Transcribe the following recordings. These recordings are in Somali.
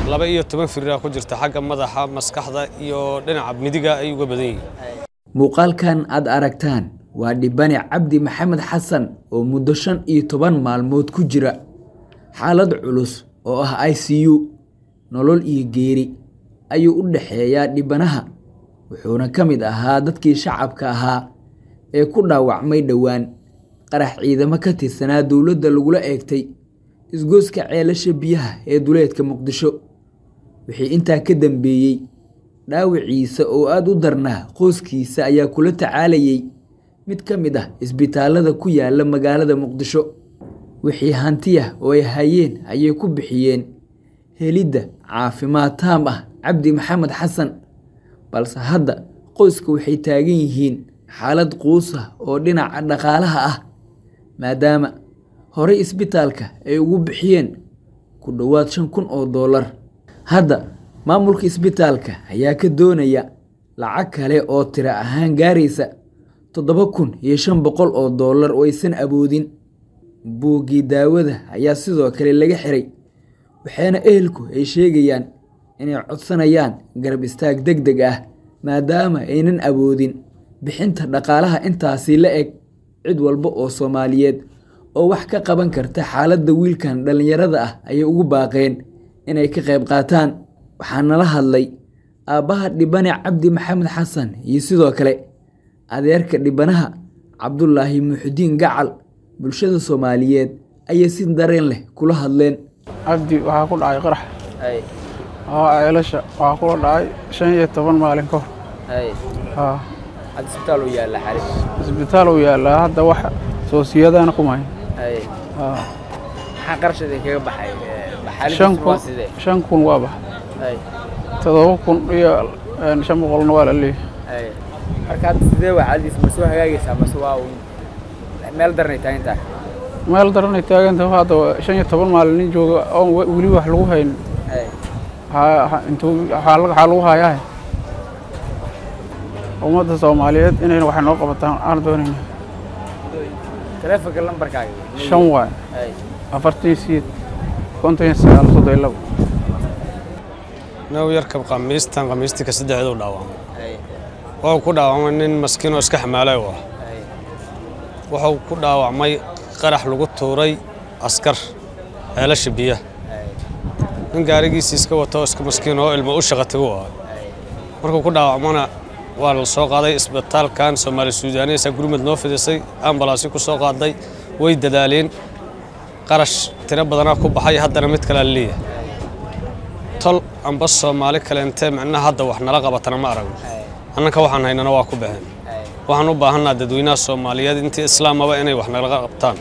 laba iyo toban firiraa ku jirta xagga madaxa maskaxda iyo dhinaca midiga ay uga badan yihiin muuqaalkan aad aragtaan waa dhibane cabdi maxamed xasan oo muddo shan iyo toban maalmood ku jira xaalad culus oo ah i c u nolol iyo geeri ayuu u dhexeeyaa dhibanaha wuxuuna ka mid ahaa dadkii shacabka ahaa ee ku dhaawacmay dhowaan qarax ciidamo ka tirsanaa dowladda lagula eegtay isgooska ceelasha biyaha ee duleedka muqdisho wixii intaa ka dambeeyey dhaawiciisa oo aada u darnaa qoyskiisa ayaa kula tacaalayay mid ka mid ah isbitaalada ku yaala magaalada muqdisho wixii hantiya oo ay hayeen ayay ku bixiyeen helidda caafimaad taam ah cabdi maxamed xasan balse hadda qoyska waxay taagan yihiin xaalad quusa oo dhinaca dhaqaalaha ah maadaama horey isbitaalka ay ugu bixiyeen ku dhowaad shan kun oo doolar hadda maamulka isbitaalka ayaa ka doonaya lacag kale oo tiro ahaan gaaraysa toddoba kun iyo shan boqol oo doolar oo aysan awoodin buuggii daawada ayaa sidoo kale laga xiray waxaana ehelku ay sheegayaan inay codsanayaan garab istaag deg deg ah maadaama aynan awoodin bixinta dhaqaalaha intaasi la eg cid walba oo soomaaliyeed oo wax ka qaban karta xaaladda wiilkan dhallinyarada ah ayay ugu baaqeen inay ka qayb qaataan waxaa nala hadlay aabbaha dhibane cabdi maxamed xasan iyo sidoo kale adeerka dhibanaha cabdulaahi muxudiin gacal bulshada soomaaliyeed ayay si dareen leh kula hadleen cabdi waxaa ku dhacay qarax oo ceelasha waxaa kula dhacay shan iyo toban maalin ka hor isbitaal uu yaallaa hadda wax soosiyadana kumahay shan kun waa baxay todoba kun iyo shan boqolna waa la leeyahay markaad sidee waa xaaladiis ma soo hagaagaysaa mase waa uun meel daranay taagan tahay meel daranay taagantahay hadda shan iyo toban maalin nin jooga oon weli wax lagu hayn intuu waxaa lagu hayaa ummadda soomaaliyeed inayna wax noo qabataan aan doonayna taleefonka lambarkaaga shan waay afartan siyeed konton iyo sagaal soddon iyo labo now yarkab khamiistan khamiistika saddexdu dhaawacmay wuxuu ku dhaawacmay nin maskiin oo iska xamaalay u ah wuxuu ku dhaawacmay qarax lagu tuuray askar ceelasha biyaha nin gaarigiisii iska wato iska maskiin oo ilmo u shaqatigu ah markuu ku dhaawacmana waa la soo qaaday isbitaalkan soomaali suudaaniyasa gurmud noo fidisay ambalaasyo ku soo qaaday way dadaaleen qarash tiro badanaa ku baxay haddana mid kalea leeyahay tol amba soomaali kaleentee micnaha hadda wax nala qabatana ma aragno annanka waxaan haynana waa ku baxeen waxaan u baahanaa dadweynaha soomaaliyeed intii islaamaba inay wax nala qabtaan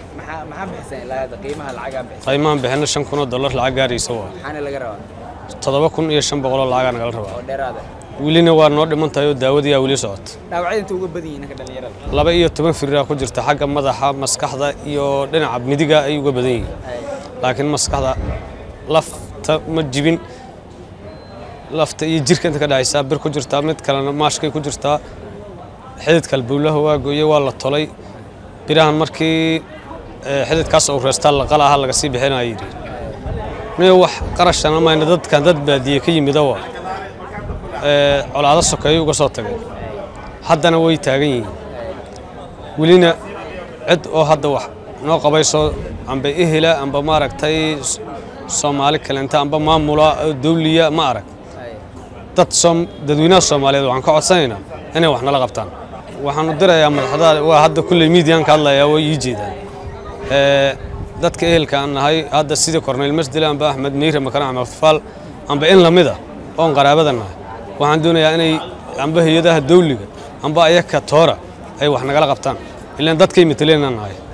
qiimahan bixinna shan kun oo dollar lacag gaaraysa waa toddoba kun iyo shan boqoloo lacagaa nagala rabaa welina waa noo dhiman tahay oo daawadiyaa weli socota laba iyo toban firiraa ku jirta xagga madaxa maskaxda iyo dhinaca midiga ay uga badan yihiin laakiin maskaxda lafta ma jibin lafta iyo jirka inta ka dhexaysaa bir ku jirtaa mid kalena maashkay ku jirtaa xididka albuulaha waa gooyey waa la tolay birahan markii xididkaas uu reestaa laqala aha laga sii bixinaya yidhi nin wax qarashana mayna dadkan dad baadiye ka yimida waa colaado sokeeyo uga soo tageen haddana way taagan yihiin welina cid oo hadda wax noo qabayso amba ehela amba maaragtay soomaali kaleenta amba maamula dawliya ma arag dad dadweynaha soomaaliyeed waxaan ka codsanaynaa inay wax nala qabtaan waxaanu dirayaa madaxda waa hadda kulley miidiyan ka hadlayaa way ii jeedaan dadka ehelka aan nahay hadda sidii korneyl masdile amba axmed meyre makan axmed faal amba in lamid ah oon qaraabada nahay waxaan doonayaa inay amba hay-adaha dawliga amba ayaka toora ay wax nagala qabtaan ilaan dadkay mateleenaan nahay